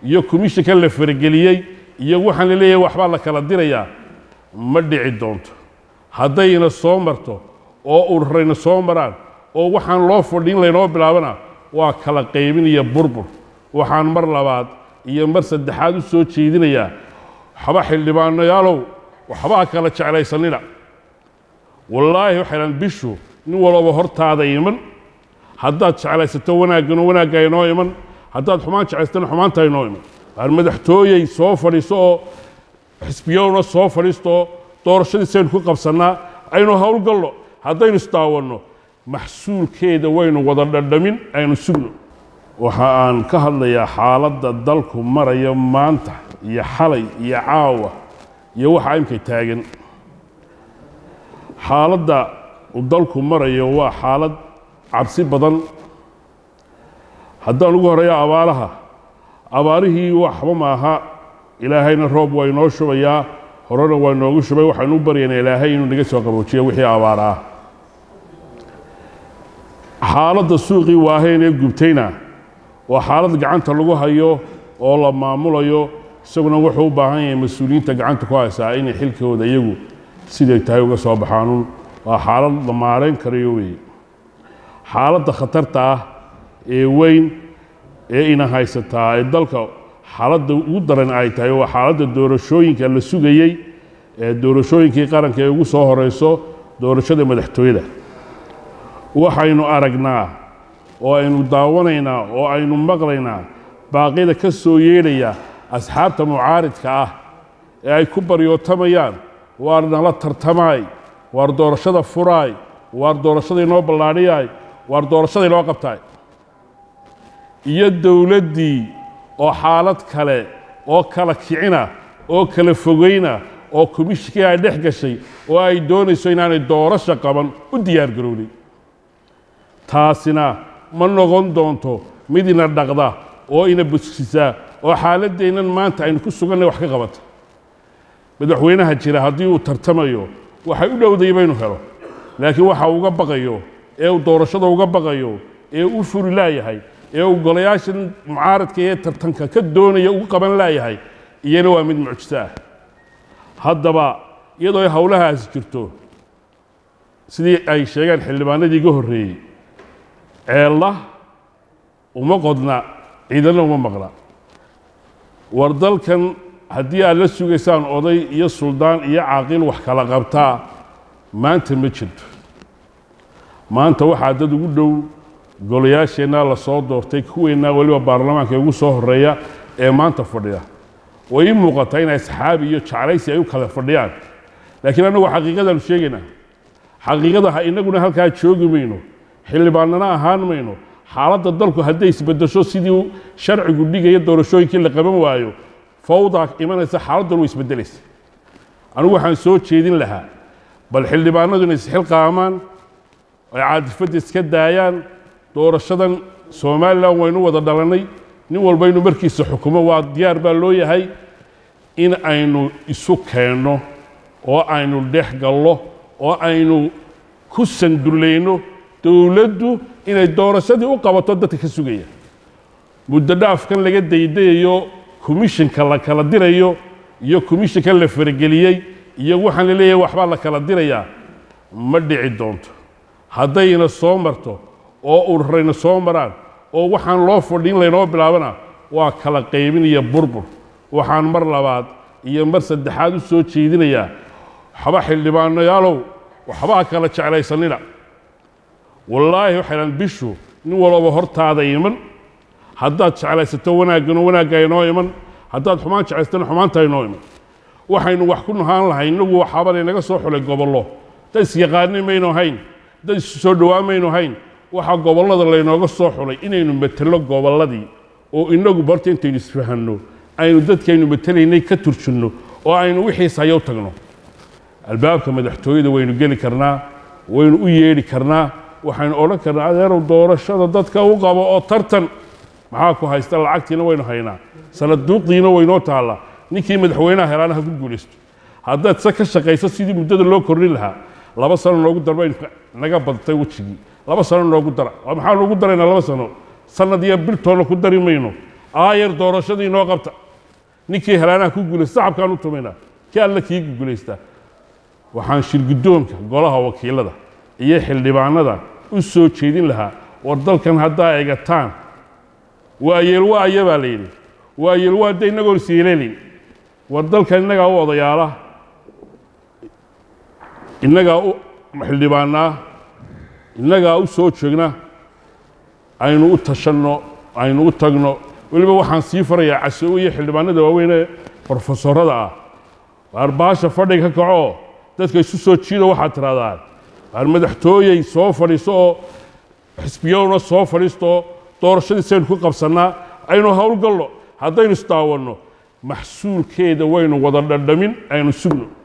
iyo komishinka la farageliyey iyo waxaan la leeyahay waxbaa la kala dirayaa ma dhici doonto haddayna soo marto oo ururayna soo maraan oo waxaan loo fadhin laynoo bilaabana waa kala qaybin iyo burbur waxaan mar labaad iyo mar saddexaad u soo jeedinayaa waxba xildhibaanayaalow waxbaa kala jeclaysanina wallaahi waxaydhan bishu nin walba hortaada iman haddaad jeclaysato wanaaggano wanaagga inoo iman haddaad xumaan jeclaysatana xumaanta inoo iman waar madaxtooyey soo fadhiiso oo xisbiyowna soo fadhiisto doorashadiisaynu ku qabsannaa aynu howlgalno haddaynu isdaawanno maxsuulkeeda waynu wada dhadhamin aynu sugno waxa aan ka hadlayaa xaaladda dalku maraya maanta iyo xalay iyo caawa iyo waxa imkay taagan xaaladda uu dalku marayo waa xaalad cabsi badan haddaan ugu horeeya abaaraha abaarihii waxba maaha ilaahayna roob waa inoo shubayaa horena waa inoogu shubay waxaynu u baryaynaa ilaahay inuu naga soo qaboojiyo wixii abaara ah xaaladda suuqii waaheen ee gubtayna waa xaalad gacanta lagu hayo oo la maamulayo isaguna wuxuu u baahan yahay mas-uuliyiinta gacanta ku haysaa inay xilkooda iyagu siday tahay uga soo baxaanun waa xaalad la maarayn karayo weeye xaaladda khatarta ah ee weyn ee ina haysataa ee dalka xaaladda ugu daran ay tahay waa xaaladda doorashooyinka la sugayey ee doorashooyinkii qaranka ee ugu soo horeyso doorashada madaxtooyada waxaynu aragnaa oo aynu daawanaynaa oo aynu maqlaynaa baaqyada ka soo yeedhaya asxaabta mucaaridka ah ee ay ku baryootamayaan waar nala tartamaay waar doorashada furaay waar doorashada inoo ballaadhiyaay waar doorashada inoo qabtaay iyo dowladdii oo xaalad kale oo kala kicina oo kala fogayna oo komishikii ay dhex gashay oo ay doonayso inaanay doorasho qaban u diyaar garownay taasina ma noqon doonto mid ina dhaqda oo ina buskisa oo xaaladdeennan maanta aynu ku sugannay wax ka qabata madaxweynaha jira haddii uu tartamayo waxay u dhowday baynu helo laakiin waxa uga baqayo ee uu doorashada uga baqayo ee u furi laayahay ee uu golayaashan mucaaradka ee tartanka ka doonaya ugu qaban laayahay iyana waa mid mucjiso ah haddaba iyadoo ay howlahaasi jirto sidii ay sheegeen xildhibaanadii iga horreeyey ceella uma qodna ciidana uma maqla war dalkan haddii aad la sugaysaan oday iyo suldaan iyo caaqil wax kala qabtaa maanta ma jirto maanta waxaa dad ugu dhow golayaasheennaa la soo doortay kuweennaa weliba baarlamaanka ugu soo horreeya ee maanta fadhiya way ii muuqataa in asxaabi iyo jeclaysi ay u kala fadhiyaan laakiin annagu xaqiiqadaanu sheegaynaa xaqiiqada ha inaguna halkaa joogi mayno xildhibaanana ahaan mayno xaaladda dalku hadday isbedesho sidii sharcigu dhigaya doorashooyinkii la qaban waayo fawdaa imanaysa xaaladdan way isbedelaysa anigu waxaan soo jeedin lahaa bal xildhibaanadu inay isxilqaamaan ay caadifadda iska daayaan doorashadan somalilan waynu wada dhalannay nin walba inuu markiisa xukumo waa diyaar baa loo yahay in aynu isu keenno oo aynu dhex gallo oo aynu ku sandullayno dowladdu inay doorashadii u qabato dadka ka sugaya muddo dhaafkan laga daydayayo komishinka la kala dirayo iyo komishinka la farageliyey iyo waxaan la leeyahay waxbaa la kala dirayaa ma dhici doonto haddayna soo marto oo ururayna soo maraan oo waxaan loo fadhin laynoo bilaabana waa kala qaybin iyo burbur waxaan mar labaad iyo mar saddexaad u soo jeedinayaa waxba xildhibaanayaalow waxbaa kala jeclaysanina wallaahi waxaydhan bishu nin walba hortaada iman haddaad jeclaysato wanaaggano wanaagga inoo iman haddaad xumaan jeclaysatana xumaanta inoo iman waxaynu wax ku nahaan lahay innagu waxaaba laynaga soo xulay gobollo dad isyaqaanay maynu hayn dad isu soo dhowaan maynu hayn waxaa gobollada laynooga soo xulay inaynu metello gobolladii oo inagu barta intaynu isfahanno aynu dadkaynu metelaynay ka turjinno oo aynu wixiis hayo u tagno albaabka madaxtooyada waynu geli karnaa waynu u yeedhi karnaa waxaynu odhan karnaa adeerow doorashada dadka u qabo oo tartan maxaa ku haysta lacagtiina waynu haynaa sanaduuqdiina waynoo taallaa ninkii madaxweynaha helaana ha ku guulaysto haddaad se ka shaqayso sidii muddada loo kordhin lahaa laba sano noogu darbaynu naga badtay wejigii laba sano noogu dara maxaa noogu daraynaa laba sano sanad iyo biltoonna ku dari mayno aayar doorashadii noo qabta ninkii helaanaha ku guulaysta sacabkaan u tumaynaa kii alle kii guulaysta waxaan shirguddoonka golaha wakiilada iyo xildhibaanada u soo jeedin lahaa war dalkan haddaa egataan waa yeelwaaya baa la yidhi waa yeelwaa de innagoon siileelin war dalkan innagaa u odayaala innagaa u xildhibaanaa innagaa u soo joogna aynu u tashanno aynu u tagno weliba waxaan sii farayaa casoowe iyo xildhibaanada waaweyn ee brofesorada ah waar baasha fadhiga ka kacoo dadka isu soo jiido waxaad tirahdaan waar madaxtooyey soo fadhiiso oo xisbiyaduna soo fadhiisto oo doorashadiisaynu ku qabsannaa aynu howlgalno haddaynu isdaawanno maxsuulkeeda waynu wada dhadhamin aynu sugno